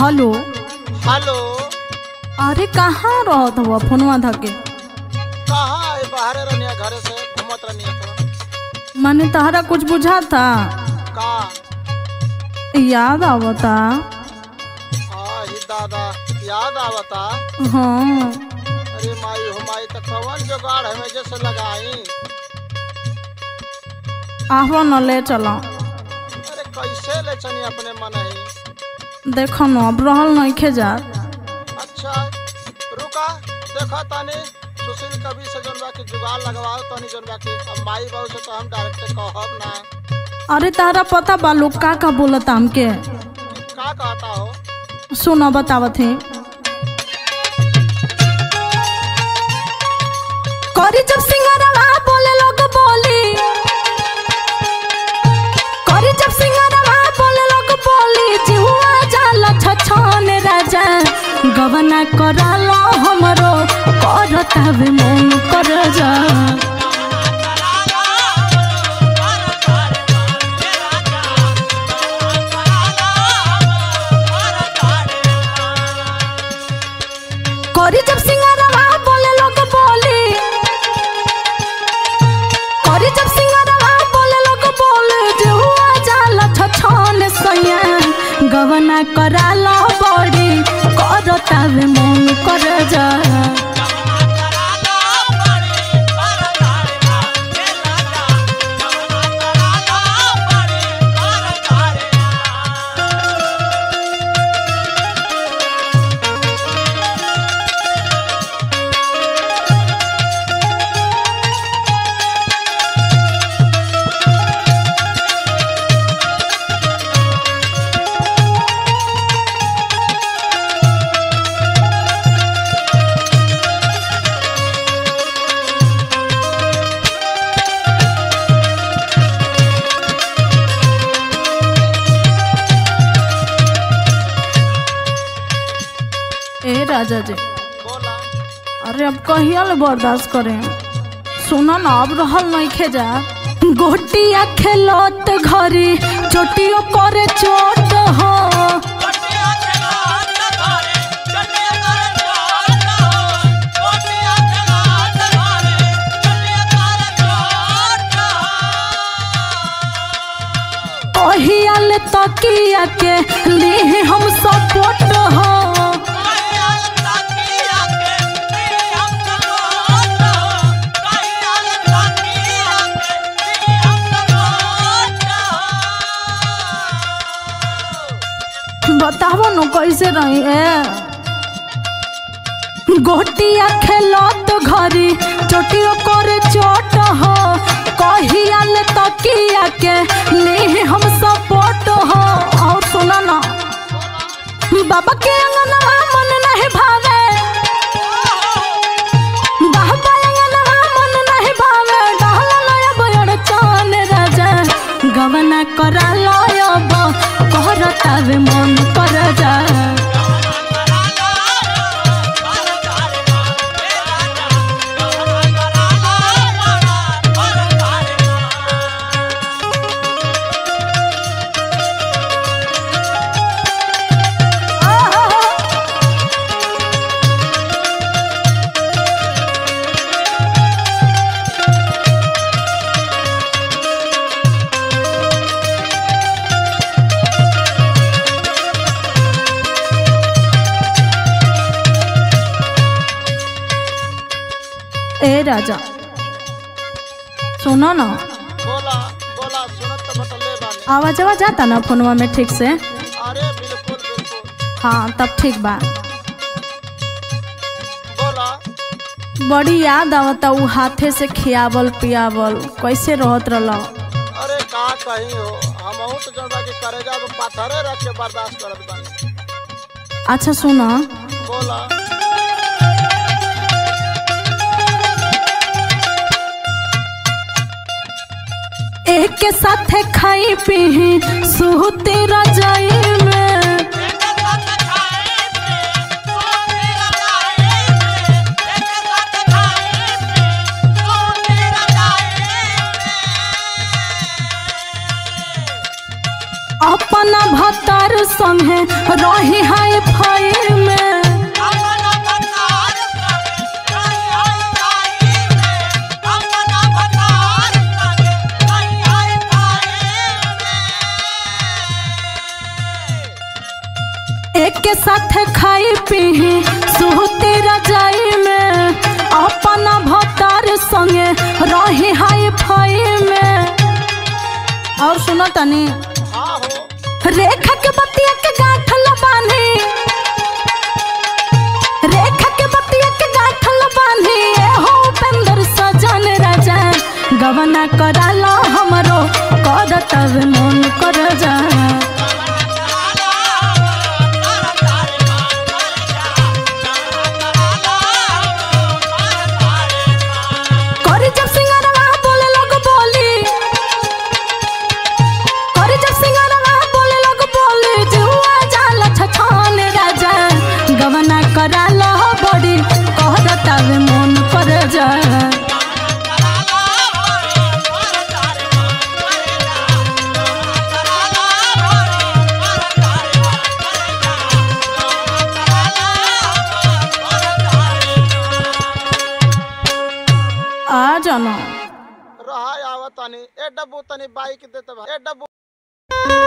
Hello hello अरे कहाँ रहत हुआ फोनवा धके कहाँ है बाहरे रहनिया घरे से घूमत रहनिया तो मैंने तहरा कुछ बुझा था का याद आवता हाँ ही दादा याद आवता हाँ अरे माई हो माई तो कवन जुगाड़ हमें जैसे लगाई आहो न ले चलो अरे कैसे ले चनी अपने मन ही देखो न अब रहल नहीं जा अच्छा रुका देखा तानी सुशील कवि से जोन बाकी जुगाड़ लगवाओ तानी जोन बाकी अब माई बहू से तो हम डायरेक्ट कहब ना अरे तारा पता बा लोग का का बोलता हमके कि का कहता हो सुनो बतावत है करी जब सिंगरवा बोले लोग बोली करी जब सिंगरवा बोले लोग बोली जिहुआ जाला छछन राजा गवना करालो हमरो करता वे मन कर जा करी जब सिंगरवा बोले लोग बोली करी जब सिंगरवा बोले लोग बोले जिहुआ जाला छछन सैया गवना करालो बड़ी करता वे मन कर जा ए राजा जी बोला अरे अब कहिया ले बर्दाश्त करें सुनो ना अब रहल नहीं खेजा गोटिया खेलत घरी चोटियो करे चोट हो कहिया ले तकिया के लिए हम सपोर्ट हो बताबो न कैसे रही है गोटिया खेलत घरी चोटियो करे चोट हो कहिया ले तकिया के ले हम सपोर्ट हो और सुना ना बाबा के अंगना मन नहीं भावे बाबा अंगना मन नहीं भावे डहला लय बड़ चान राजा गवना करा लयब कहरता वे मन कर जा ए राजा सुनो ना बोला बोला सुनत तो बटले बानी आवाज आवाज जाता ना फोनवा में ठीक से अरे बिल्कुल बिल्कुल हाँ तब ठीक बा बोला बड़ी याद आवता उ हाथे से खियावल पियावल कैसे रहत रहल अरे का कही हो हम तो जन बाकी करेजा पे पाथरे रख के बर्दाश्त करत बानी अच्छा सुनो बोला एक के साथे खाई पी सुहते रजाई में अपना भतार संगे रही हाय फाई में एक के साथ खाई पी सुहती रजाई में अपना भतार संगे रही हाय फाई में और सुनो तनी हाँ हो रेखा के बतिया के गांठल बांधी रेखा के बतिया के गांठल बांधी ए हो उपेंद्र सजन राजा गवना कराला हमरो करत मन कर जा करी जब सिंगारवा बोले लोग बोली करी जब सिंगारवा बोले लोग बोली जुआ जाला छछान राजा गवना कराला बड़ी कहत तब मन कर जा आ जाना रहा आवा तनी ए डब्बू तनी बाइक देते बा ए डब्बू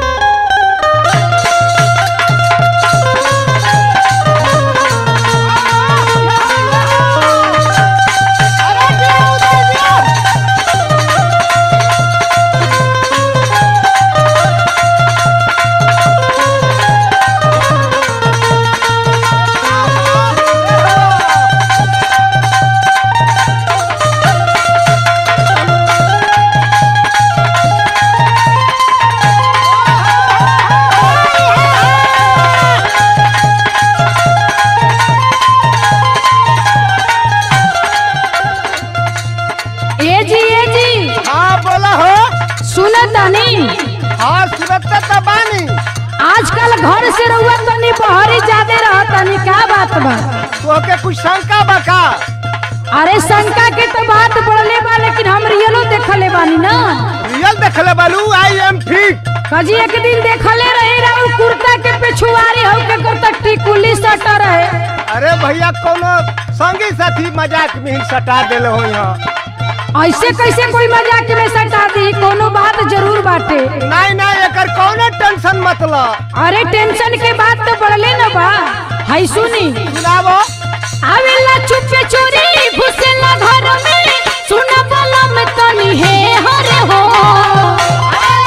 ए जी ए जी हाँ बोला हो सुने तनी हाँ सुरत तो बानी आजकल घर से रहुआ तनी बहरी ज्यादा रह तनी का बात बा तोहके कुछ शंका बा का अरे शंका के तो बात बढ़ले बा लेकिन हम रियलो देखले बानी ना रियल देखले बालू आई एम फिट कजी एक दिन देखले रहे रहू कुर्ता के पिछुआरी हो के कुर्ता टिकुली सटा रहे अरे भैया कोनो संगी साथी मजाक में ही सटा देले हो यहाँ ऐसे कैसे कोई मजाक में सटा दी कोनो बात जरूर बाटे नहीं नहीं एकर कौनो टेंशन मतलब अरे टेंशन के बात तो बढ़ले ना बा हाय सुनी सुनावो आवेला चुपे चोरी घुसेला घर में सुना वाला में तनी है हरे हो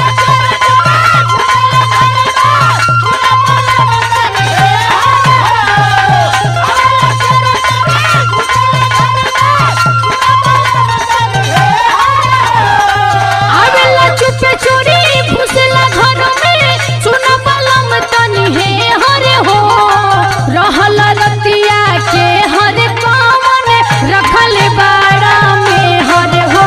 आवेला चुपे चोरी घुसेला घर में सुना वाला में तनी है हरे हो रहल रतिया के हर कामन रखल बाड़ा में हर हो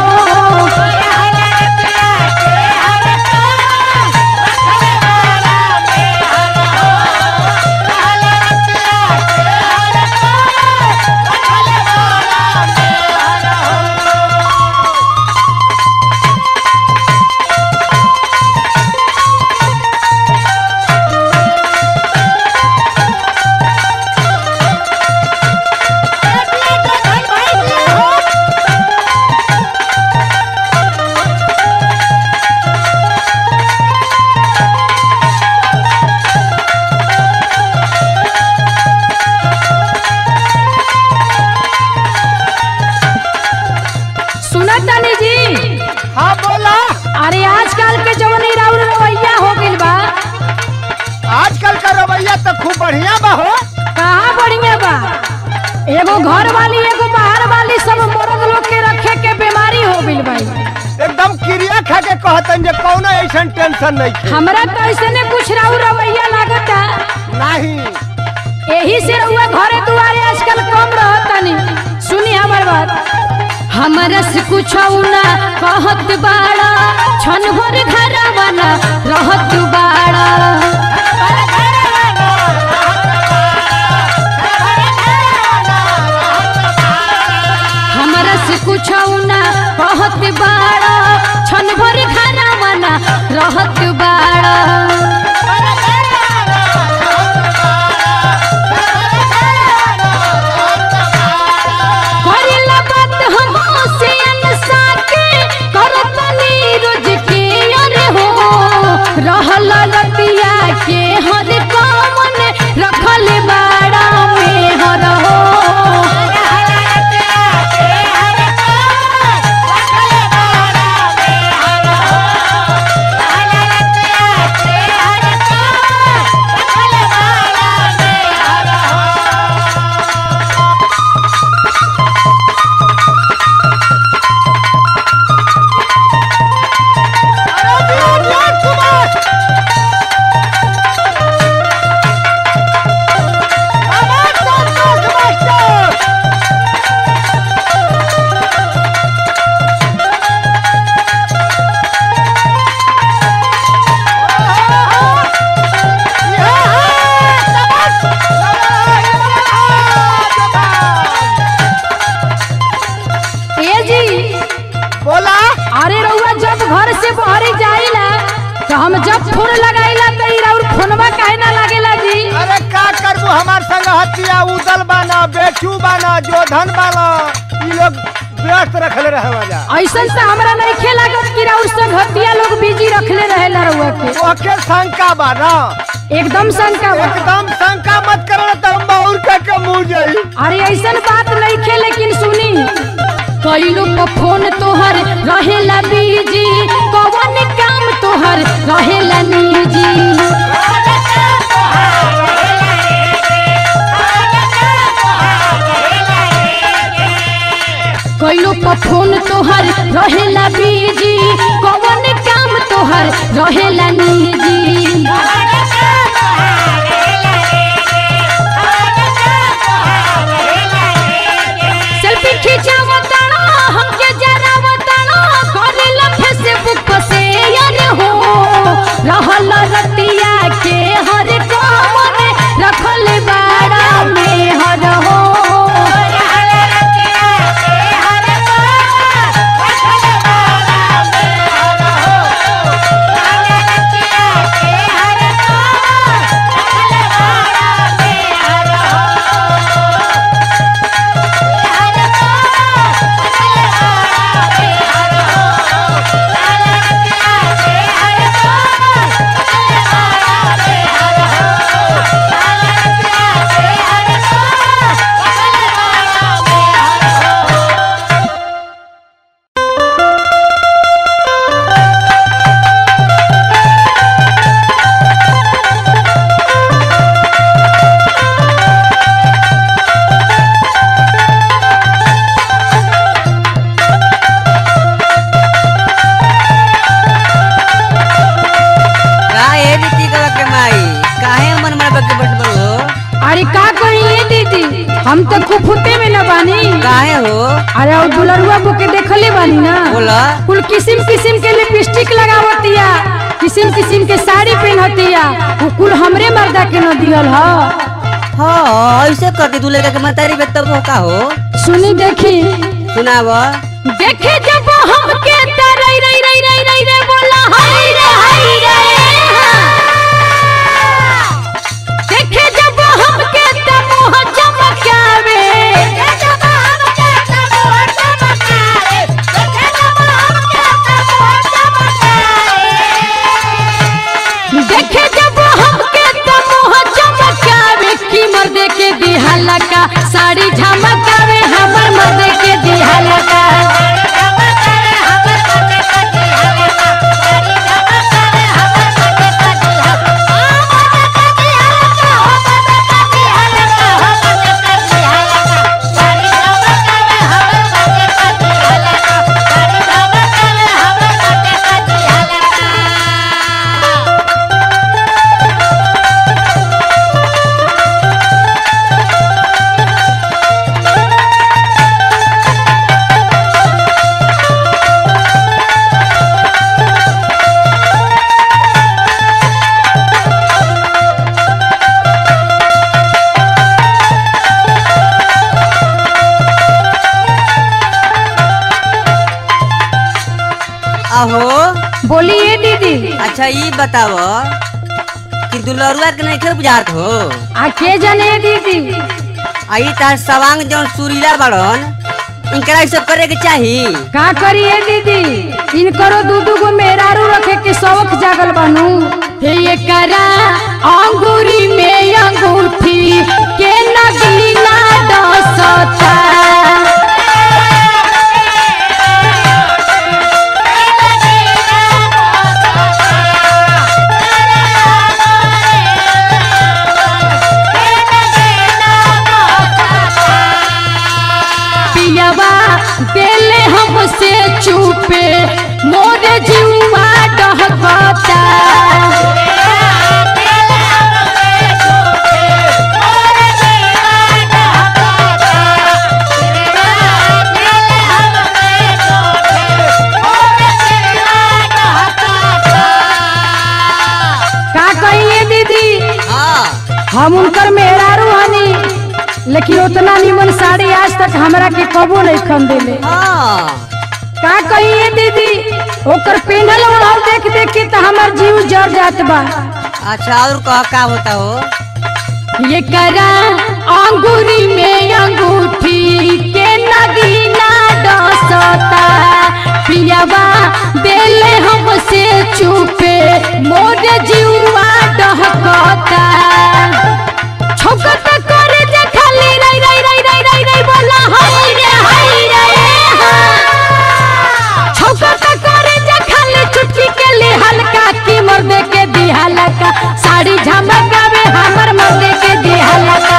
सुना तनी जी हाँ बोला अरे आजकल के जवनी राउर रवैया हो गइल बा आजकल का रवैया तो खूब बढ़िया बा हो कहाँ बढ़िया बा एगो घर वाली एगो बाहर वाली सब मर्द लोग के रखे के बीमारी हो गइल बा एकदम क्रिया खा के कहतन जे कौनो ऐसा टेंशन नहीं है हमरा तो ऐसे कुछ राउर रवैया लागता नहीं यही से रहुआ घरे दुआरे आजकल कम रहतनी सुनी हमर बात हमरा से कुछ ना कहत बाड़ा छन भर घर वाला रहत बाड़ा हमरा से कुछ ना कहत बाड़ा छन भर घर वाला रहत बाड़ा रहल रतिया के हर कौन रखल बाड़ा में हर हो ए जी बोला अरे रउआ जब घर से बाहर जाइला तो हम जब फोन लगाइला तो ई राउर फोनवा काहे ना लागेला जी अरे का करबू हमार संग हतिया उदल बाना बेचू बाना जोधन बाना ई लोग व्यस्त रखले रहे वजह ऐसन से हमरा नहीं खे लागत कि राउर संग हतिया लोग बिजी रखले रहेला रउआ के ओके शंका बा ना एकदम शंका बा। एकदम शंका मत करो तो हम बहुत के के मुंह जाई अरे ऐसन बात नहीं खे लेकिन सुनी कई लोग का फोन तोहर रहेला बिजी कौन काम तोहर रहेला निजी कई लोग का फोन तोहर रहेला बिजी कौन काम तोहर रहेला निजी सेल्फी खिंचावताना हमके जरावताना करेला फेसबुक पर शेयर हो रहल रतिया के हर कौन रखल बाड़ा में हर हो का ए रीति का के माई काहे मन मर के बैठ बड़ो अरे का कहिए दीदी हम तो कुफुते में न बानी काहे हो अरे और दुलरुआ को के देखले बानी ना बोला कुल किसिम किसिम के लिपस्टिक लगावतिया किसिम किसिम के साड़ी पहनतिया वो कुल हमरे मर्दा के न दियल ह हाँ ऐसे करती तू लड़का के मतारी बे तब हो का हो सुनी देखी सुनाव देखे जब हमके त रई रई रई रई रई रे बोला हाय रे हाय रे देखे जब हमके त मोह चमकावे देखे जब हमके त मोह चमकावे की मर्द के दिहाला का साड़ी झमकावे हमर मर्द के दिहाला का आहो बोलिए दीदी अच्छा ये बताव कि दुलरुआ के नहीं खे बुझात हो आ के जाने दीदी आई तार सवांग जौन सुरीला बड़न इनकरा ई सब करे के चाही का करिए दीदी इनकरो दू दू गो मेहरारू रखे के शौक जागल बनू हे ये करा अंगूरी में अंगूठी के नगीना डसता पियवा देले हमसे चुपे मोरे जीवा डहकता का कहिए दीदी हाँ हम उनकर मेहरारू हनी लेकिन उतना निमन साड़ी आज तक हमरा के कबो नहीं खन देले हाँ का कहिए दीदी ओकर पेंडल ओढ़ाव देख देख के तो हमार जीव जर जात बा अच्छा और कह का होता हो ये करा अंगूरी में अंगूठी के नगीना डसता पियावा देले हमसे चुपे मोर जीवा डहकता छोकत करे जे खाली रई रई रई रई रई रई बोला हाय रे हाय रे हाँ। छोकत करे जे खाली चुटकी के लिए हल्का की मर्दे के दिहाला का साड़ी झमकावे हमर मर्दे के दिहाला का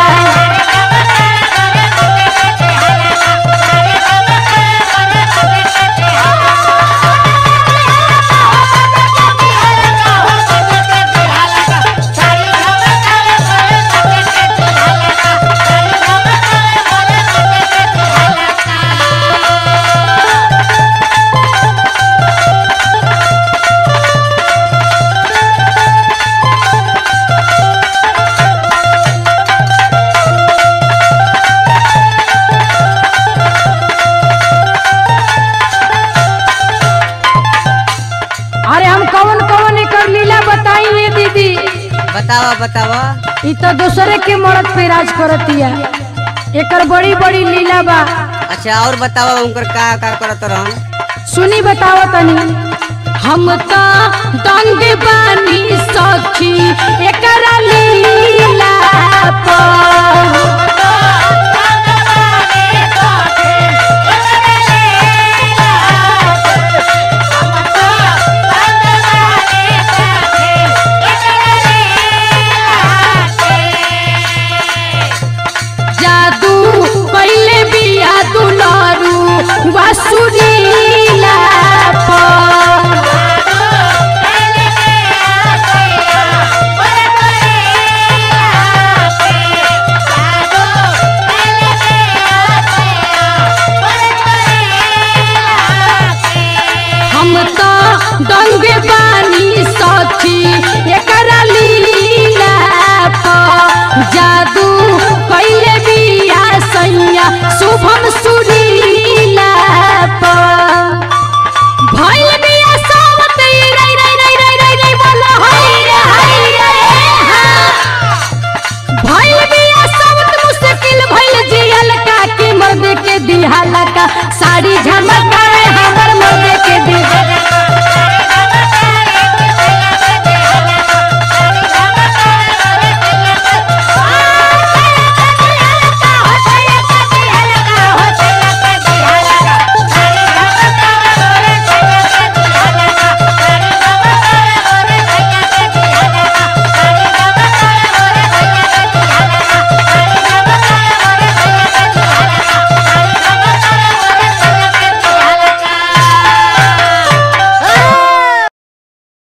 अरे हम कौन कौन एकर लीला बताई ये दीदी बतावा बतावा ई तो दूसरे के मर्द पे राज करतिया एकर बड़ी बड़ी लीला बा अच्छा और बतावा उनकर का का करत रहन सुनी बताओ तनी हम तो दंग बानी सखी एकरा लीला पर